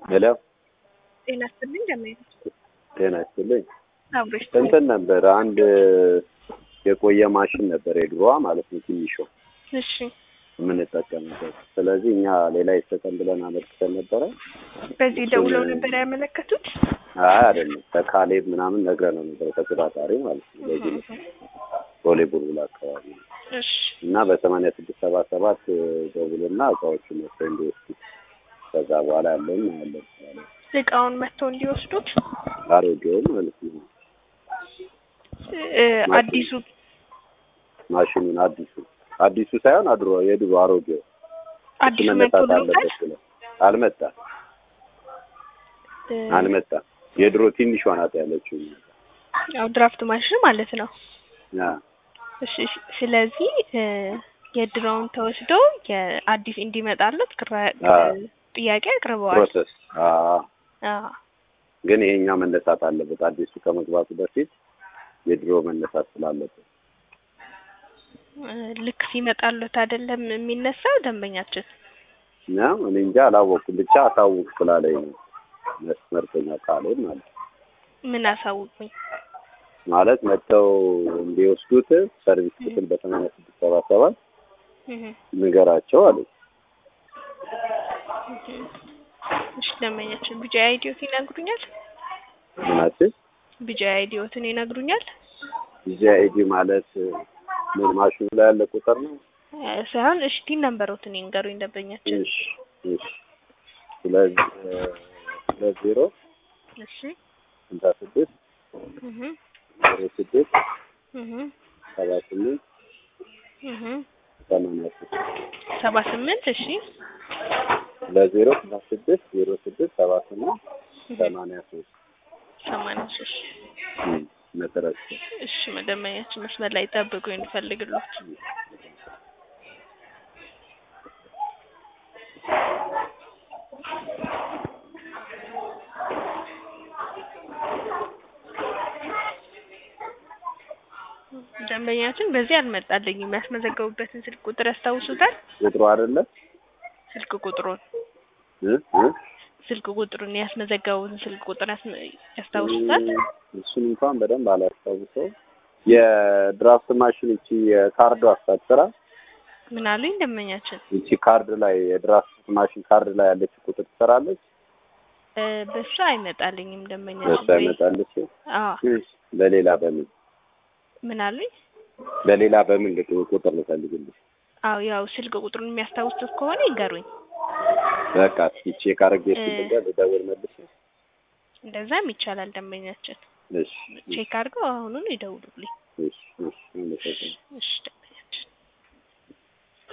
ሄሎ ጤና ይስጥልኝ እንደምን ጤና ይስጥልኝ። አብሮሽ እንትን ነበር አንድ የቆየ ማሽን ነበር የድሮዋ ማለት ነው ትንሿ እሺ የምንጠቀምበት። ስለዚህ እኛ ሌላ ይሰጠን ብለን አመልክተን ነበረ። በዚህ ደውለው ነበር ያመለከቱት አይ አይደለም ከካሌብ ምናምን ነግረነው ነበር ተቆጣጣሪ ማለት ነው። በዚህ ነው ቦሌ ቡልቡል አካባቢ ነው እሺ እና በሰማንያ ስድስት ሰባ ሰባት ደውልና እቃዎቹ መጥተው እንዲወስዱ ከዛ በኋላ ያለውን ያለን ስላለ እቃውን መጥተው እንዲወስዱት አሮጌውን ማለት ነው እ አዲሱ ማሽኑን አዲሱ አዲሱ ሳይሆን አድሮ የድሮ አሮጌው አዲሱ መነሳት መጥቶልዎታል አለበት ብለን አልመጣም እ አልመጣም የድሮ ትንሿ ናት ያለችው ያው ድራፍት ማሽን ማለት ነው ያ እሺ እሺ። ስለዚህ እ የድሮውን ተወስዶ የአዲስ እንዲመጣለት ቅራ- አዎ። ጥያቄ አቅርበዋል። ፕሮሰስ አዎ አዎ ግን ይሄኛ መነሳት አለበት አዲሱ ከመግባቱ በፊት የድሮ መነሳት ስላለበት እ ልክ ሲመጣለት አይደለም የሚነሳው ደንበኛችን እና እኔ እንጃ አላወኩም ብቻ አሳውቅ ስላለኝ ነው መስመርተኛ ካሌብ ማለት ነው። ምን አሳውቁኝ። ማለት መጥተው እንዲወስዱት ሰርቪስ ክፍል በሰማንያ ስድስት ሰባ ሰባት እህ ንገራቸው አለ እህ። እሺ ደንበኛችን ቢጃ አይዲዮት ይነግሩኛል። ምናችን ቢጃ አይዲዮትን ይነግሩኛል ጊዜ አይዲ ማለት ምን ማሽኑ ላይ ያለ ቁጥር ነው እ ሳይሆን እሺ ቲን ነምበሮትን ይንገሩኝ ደንበኛችን። እሺ እሺ ስለዚህ ሁለት ዜሮ እሺ ስልሳ ስድስት እህ ዜሮ ስድስት እህ ሰባ ስምንት እህ ሰማንያ ሶስት ሰባ ስምንት እሺ ሁለት ዜሮ ስልሳ ስድስት ዜሮ ስድስት ሰባ ስምንት ሰማንያ ሶስት ሰማንያ ሶስት እም፣ መሰረት እሺ መደመኛችን መስመር ላይ ጠብቁ እንፈልግሎት ደንበኛችን በዚህ አልመጣልኝም። የሚያስመዘገቡበትን ስልክ ቁጥር ያስታውሱታል? ቁጥሩ አይደለ ስልክ ቁጥሩን እ እ ስልክ ቁጥሩን ያስመዘገቡትን ስልክ ቁጥር ያስመ- ያስታውሱታል? እሱን እንኳን በደንብ አላስታውሰው። የድራፍት ማሽን እቺ የካርዱ አስታጥራ ምን አሉኝ ደንበኛችን? እቺ ካርድ ላይ የድራፍት ማሽን ካርድ ላይ ያለች ቁጥር ትሰራለች። እ በሱ አይመጣልኝም ደንበኛችን። እሷ ይመጣለች። አዎ ለሌላ በምን ምን አሉኝ? ለሌላ በምን ልቅ ቁጥር ልፈልግልሽ? አዎ ያው ስልክ ቁጥሩን የሚያስታውሱት ከሆነ ይንገሩኝ። በቃ እስኪ ቼክ አድርጌ እ ስልጋ ልደውል መልሼ። እንደዛም ይቻላል ደንበኛችን። እሺ ቼክ አድርገው አሁኑን ይደውሉልኝ። እሺ እሺ እሺ እሺ